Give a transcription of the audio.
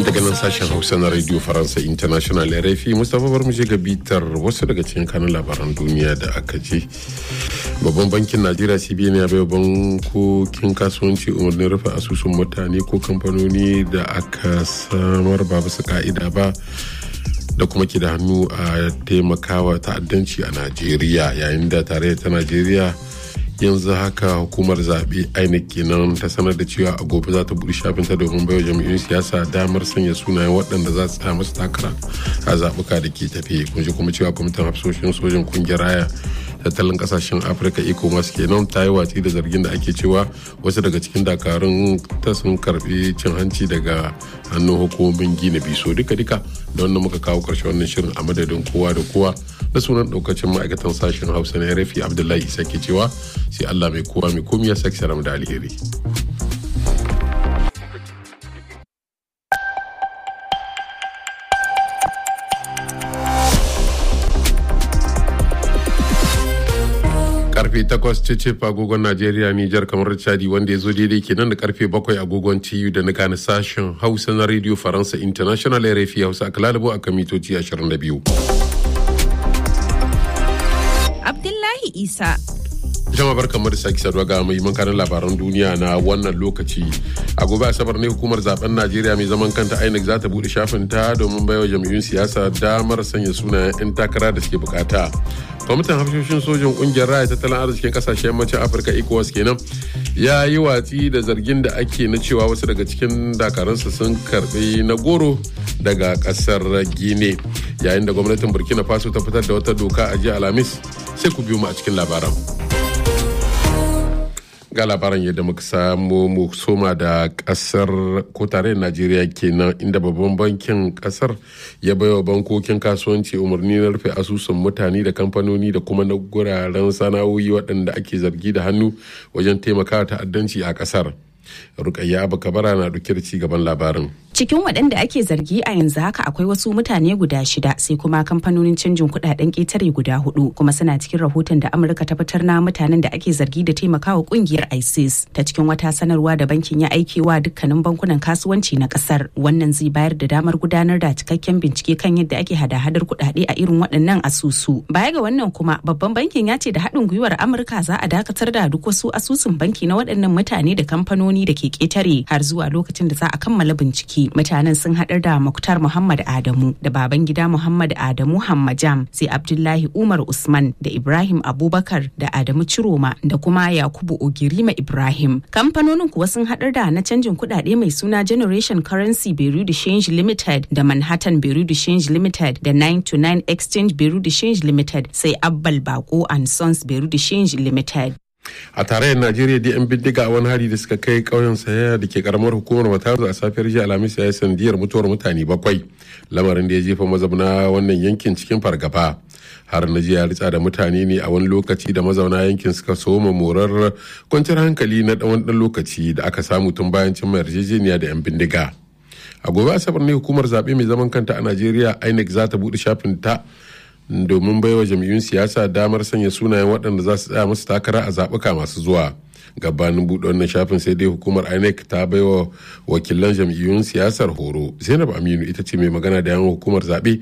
daga nan sashen hausa na radio faransa international rfi mustapha bar je ga bitar wasu daga cikin kanun labaran duniya da aka je babban bankin najeriya cbn ya bai bankokin kasuwanci umarnin rufe asusun mutane ko kamfanoni da aka samar ba bisa ka'ida ba da kuma ke da hannu a taimakawa ta'addanci a najeriya yayin da tarayyar ta najeriya yanzu haka hukumar zaɓe inec kenan ta sanar da cewa a gobe za ta buɗe shafinta domin baiwa jami'in siyasa damar sanya sunayen waɗanda za su tsaya masu takara a zaɓuka da ke tafe kun kuma cewa kwamitin hafsoshin sojin kungiyar raya tattalin kasashen afirka ecowas kenan ta yi watsi da zargin da ake cewa wasu daga cikin dakarun ta sun karbi cin hanci daga hannun hukumomin gina biso duka duka da wannan muka kawo karshe wannan shirin a madadin kowa da kowa da sunan daukacin ma'aikatan sashen hausa na rafi abdullahi isa ke cewa sai allah mai kowa mai komi ya sake saram da alheri karfe 8 cicif agogon Najeriya Nijar kamar Chadi wanda ya zo daidai kenan da karfe 7 agogon TU da na gane sashen Hausa na Radio Faransa International RFI Hausa aka lalabo a kan mitoci 22. Abdullahi Isa. Jama'a barkan mu da sake saduwa ga mai kanin labaran duniya na wannan lokaci. A gobe Asabar ne hukumar zaben Najeriya mai zaman kanta INEC za ta bude shafin ta domin baiwa jam'iyyun siyasa damar sanya sunayen 'yan takara da suke bukata. kwamitin hafshoshin sojin kungiyar raya tattalin arzikin kasashen yammacin afirka ecowas kenan ya yi watsi da zargin da ake na cewa wasu daga cikin dakaransa sun karbi na goro daga kasar gine yayin da gwamnatin burkina faso ta fitar da wata doka a jiya alhamis sai ku biyo mu a cikin labaran ga labaran yadda muka samu mu soma da kasar ko tarayyar najeriya kenan inda babban bankin kasar ya baiwa bankokin kasuwanci umarni na rufe asusun mutane da kamfanoni da kuma na guraren sana'o'i waɗanda ake zargi da hannu wajen taimakawa ta'addanci a kasar rukayya abu kabara na ɗauke da ci gaban labarin cikin waɗanda ake zargi a yanzu haka akwai wasu mutane guda shida sai kuma kamfanonin canjin kuɗaɗen ƙetare guda hudu kuma suna cikin rahoton da amurka ta fitar na mutanen da ake zargi da taimakawa ƙungiyar isis ta cikin wata sanarwa da bankin ya aikewa dukkanin bankunan kasuwanci na ƙasar wannan zai bayar da damar gudanar da cikakken bincike kan yadda ake hada-hadar kuɗaɗe a irin waɗannan asusu baya ga wannan kuma babban bankin ya ce da haɗin gwiwar amurka za a dakatar da duk wasu asusun banki na waɗannan mutane da kamfanoni da ke ƙetare har zuwa lokacin da za a kammala bincike mutanen sun haɗar da Muktar Muhammad Adamu da baban gida Muhammad Adamu Hammajam sai Abdullahi Umar Usman da Ibrahim Abubakar da Adamu Ciroma da kuma Yakubu Ogirima Ibrahim. Kamfanonin kuwa sun haɗar da na canjin kuɗaɗe mai suna Generation Currency Beirut Change Limited da Manhattan Beirut Change Limited da 929 Exchange Beirut Change Limited sai Abbal Bako and Sons Beirut Change Limited. a tarayyar najeriya da yan bindiga a wani hari da suka kai ƙauyen saya da ke karamar hukumar matazu a safiyar jiya alhamis ya yi sandiyar mutuwar mutane bakwai lamarin da ya jefa mazauna wannan yankin cikin fargaba har na jiya ritsa da mutane ne a wani lokaci da mazauna yankin suka soma morar kwanciyar hankali na ɗan ɗan lokaci da aka samu tun bayan cimma yarjejeniya da yan bindiga a gobe asabar ne hukumar zaɓe mai zaman kanta a najeriya inec za ta buɗe shafin ta domin baiwa jam'iyyun siyasa damar sanya sunayen waɗanda za su tsaya musu takara a zaɓuka masu zuwa gabanin buɗe wannan shafin sai dai hukumar inec ta baiwa wakilan jam'iyyun siyasar horo zainab aminu ita ce mai magana da yawan hukumar zaɓe